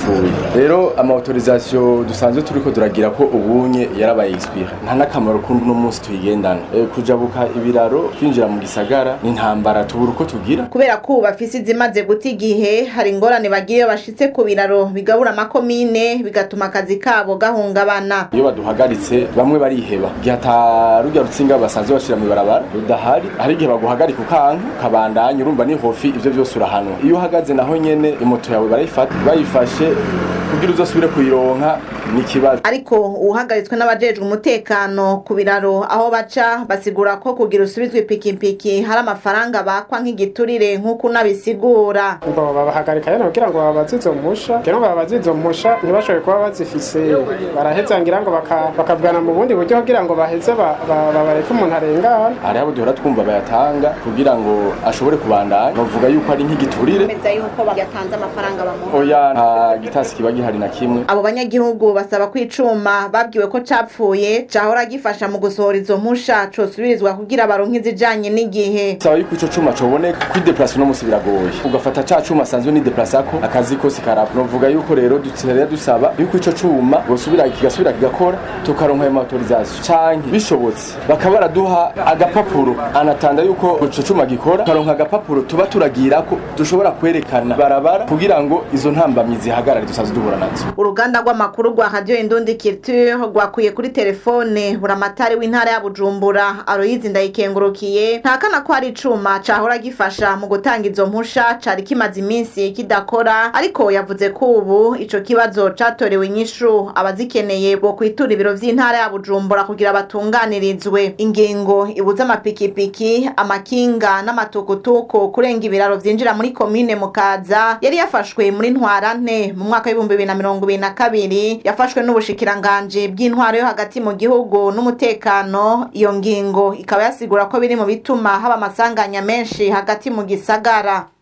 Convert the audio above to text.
yapfuye rero ama autorisation dusanzwe turiko turagira ko ubunye yarabaye expire nta nakamaro kundi no munsi tuyigendana e, kujabuka ibiraro twinjira mu gisagara ni intambara tubura uko tugira kubera ko ubu bafise izimaze guta igihe hari ingorane bagira iyo bashitse ku biraro bigabura amakomine bigatuma akazi kabo gahungabana iyo baduhagaritse bamwe bariheba igihe ata rujya rutsinga basanzwe bashira mu barabara rudahari hari igihe baguhagarika ukanka ukabandanya urumva ni hofi ivyo vyose urahanwa iyo uhagaze naho nyene imoto yawe barayifata bayifashe kugira uzosubire kuyironka ni ikibazo ariko uhagaritswe n'abajejwe umutekano ku biraro aho baca basigura ko kugira usubizwe ipikipiki hari amafaranga bakwa nk'igiturire nk'uko unabisigura ngo babahagarika rero kugira ngo babaze izo mpusha rero ngo babaze izo mpusha ntibashobore kuba bazifise baraheza ngira ngo baka- bakavugana mu bundi buryo kugira ngo baheze ba- ba- babareke umuntu arengana hari abo duhora twumva bayatanga kugira ngo ashobore kubandanya bavuga yuko ari nk'igiturire bemeza yuko yatanze amafaranga bamuha oya nta gitasi kiba gihari na kimwe abo banyagihugu basaba ko icuma babwiwe ko capfuye cahora gifasha mu gusohora izo mpusha cosubirizwa kugira baronke izijanye n'igihe saba yuko ico cuma coboneka kwideplasa uno musi biragoye ugafata ca cuma asanzwe nideplasa-ko akazi kose karapa novuga yuko rero duterera dusaba yuko ico cuma bosubira kigasubira kigakora tukaronka ayo autorisation canke bishobotse bakaba baraduha agapapuro anatanda yuko ico cuma gikora tukaronka agapapuro tuba turagirako dushobora kwerekana barabara kugira ngo izo ntambamyi zihagarare dusanzwe duhura nazo uruganda rw'amakuru rwa radio indundi culture rwakuye kuri telefone buramatari w'intara ya bujumbura aroyizi ndayikengurukiye ntakana ko hari icuma cahora gifasha mu gutanga izo mpusha cari kimaze iminsi kidakora ariko yavuze ko ubu ico kibazo catorewe inyishu abazikeneye bo kwitura ibiro vy'intara ya bujumbura kugira batunganirizwe ingingo ibuza amapikipiki amakinga n'amatukutuku kurenga ibiraro vyinjira muri komine mukaza yari yafashwe muri ntwarante mu mwaka w'ibihumbi bibiri na mirongo ibiri na kabiri yafashwe n'ubushikiranganji bw'intwaro yo hagati mu gihugu n'umutekano iyo ngingo ikaba yasigura ko biri mu bituma haba amasanganya menshi hagati mu gisagara